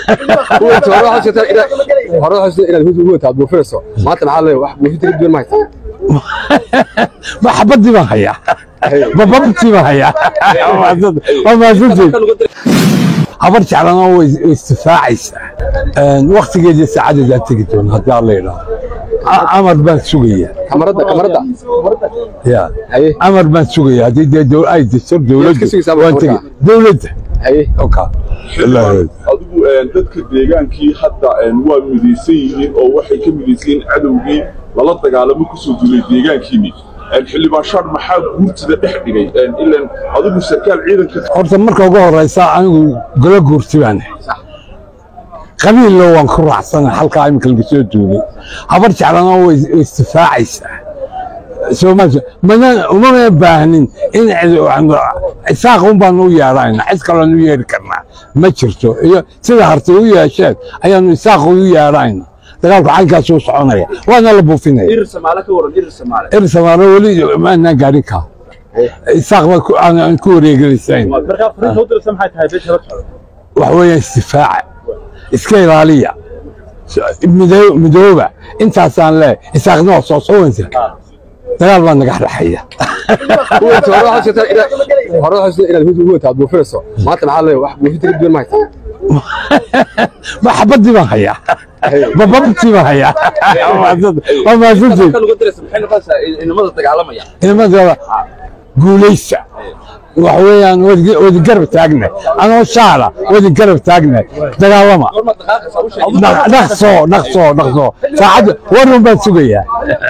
Wait, hore waxaad sheegtaa inaad- hore waxaad sheegtaa inaad hut wata aad buufinayso maanta maxaa leeyahay wax buufinta ka duwan ma haysaa ma xabadii baan hayaa ma babtii baan hayaa waa mahadsantihiin habar jeclana way istifaacaysaa waktigeedii saacadeedaa tegi doona haddii alla yidhaahdo A- amar baan sugaya kamaradda kamaradda ya haye amar baan sugaya haddii dee dow- ay distor dowladda ka sugaysaa waan marka? tegi dowladda haye oka wallaahi adigu een, dadka deegaankii hadda een, waa midaysan yihiin oo waxay ka midaysan yihiin cadowgii lala dagaalamo kusoo duulay deegaankiini Een, xildhibaan shaar maxaa guurtida dhex dhigay Een, ilaan adigu sarkaal ciidanka horta marka ugu horeysa anigu golo guurti baan qabiillo waan ku raacsana halkaa iminka laga soo duulay habar jeclana way istifaacaysaa sooma mana umama baahnin in cid- isaaq un baan u yeedhayna cid kaloon u yeedhi karnaa ma jirto iyo sida hartay u yeesheen ayaanu isaaq u yeedhayna dagaalku caynkaas u soconaya waana la buufinaya irir samaale ka waran irir samaale ersamaano weli maanaan gaadhin kaa isaaq baa ku- aan aan ku wareegelisayn markaa fariinta u diraysa maxay tahay beesha la socda wax weeyaan istifaaca iska ilaaliya midoo- midooba intaasaan leeyahay isaaqna waa soo soconaysa dagaal baa naga dhexeeya Wait, hore waxaad sheegtaa inaad- hore waxaad sheegtaa inaad hut wata aad buufinayso maanta maxaa leeyahay wax buufinta ka duwan ma haysaa ma xabadii baan hayaa ma babtii baan hayaa waa mahadsantihiin marka lagu diraysa maxay noqonaysaa inamada dagaalamaya ciidamada guulaysta wax weeyaan wadi- wadi garab taagna anoo shaala wadi garab taagna dagaalama goorma dhaqaaqaysa u sheeg Dhaq- dhaqso dhaqso dhaqso saacadda warun baan sugayaa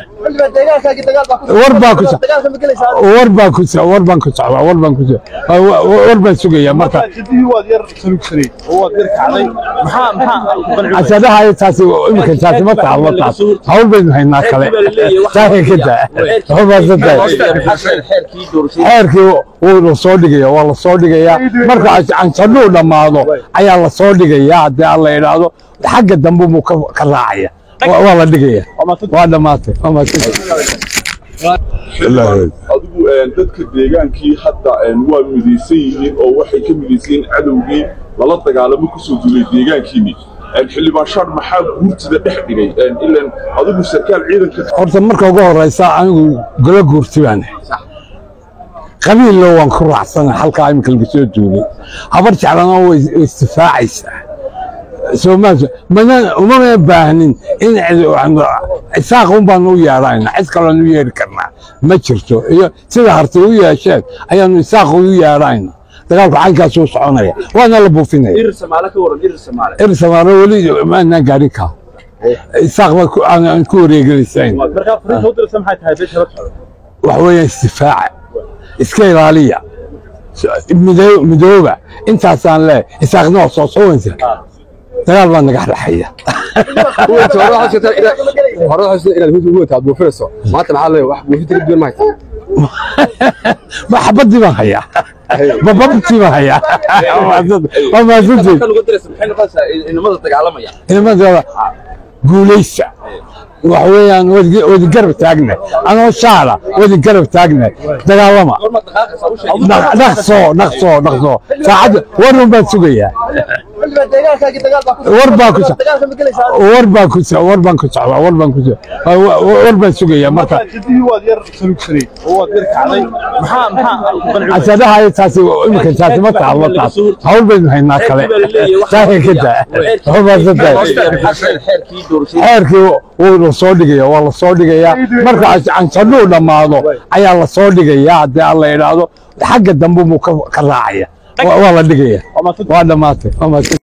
war baa ku war baan ku war baan ku socdaa war baan ku socdaa war baan sugayaa marka jidihii waad yar salugsanay oo waad yar kacday maxaa maxaa casadaha ay taasi iminka taasi ma taalo taas hawl baynu haynaa kale taaka ka daa xumaasatahay xeerkii doorashada xeerkii wuu la soo dhigaya waa la soo dhigayaa marka cansadhuu dhammaado ayaa la soo dhigayaa haddii alla idhaahdo xagga dambe muu ka ka raacaya Waa- waa la dhigaya waa dhammaatay waa mahadsantahay adigu een, dadka deegaankii hadda een, waa midaysan yihiin oo waxay ka midaysan yihiin cadowgii lala dagaalamo kusoo duulay deegaankiini Een, xildhibaan shaar maxaa guurtida dhex dhigay Een, ilaan adigu sarkaal ciidanka horta marka ugu horeysa anigu golo guurti baan qabiillo waan ku raacsana halkaa iminka laga soo duulay habar jeclana way istifaacaysaa sooma mana umama baahnin in cid- isaaq un baan u yeedhayna cid kaloon u yeedhi karnaa ma jirto iyo sida hartay u yeesheen ayaanu isaaq u yeedhayna dagaalku caynkaas u soconaya waana la buufinaya irir samaale ka waran irir samaale ersamaano weli maanaan gaadhin kaa isaaq baa ku- aan aan ku wareegelisayn markaa fariinta u diraysa maxay tahay beesha la socda wax weeyaan istifaaca iska ilaaliya midoo- midooba intaasaan leeyahay isaaqna waa soo soconaysa dagaal baa naga dhexeeya Wait, hore waxaad sheegtaa inaad- hore waxaad sheegtaa inaad hut wata aad buufinayso maanta maxaa leeyahay wax buufinta ka duwan ma haysaa ma xabadii baan hayaa ma babtii baan hayaa waa mahadsantihiin marka lagu diraysa maxay noqonaysaa inamada dagaalamaya ciidamada guulaysta wax weeyaan wadi- wadi garab taagna anoo shaala wadi garab taagna dagaalama goorma dhaqaaqaysa u sheeg Dhaq- dhaqso dhaqso dhaqso saacadda warun baan sugayaa war baa ku so- war baan ku so- war baan ku socdaa war baan ku so- wa- wa- war baan sugayaa marka jidihii waad yar salugsanay oo waad yar kacday maxaa maxaa casadaha ay taasi iminka taasi ma taalo taas hawl baynu haynaa kale taaka ka daa xumaasatahay xeerkii doorashada xeerkii wuu la soo dhigaya waa la soo dhigayaa marka cansadhuu dhammaado ayaa la soo dhigayaa haddii alla idhaahdo xagga dambe muu ka ka raacaya Waa- waa la dhigaya waa dhammaatay waa mahadsan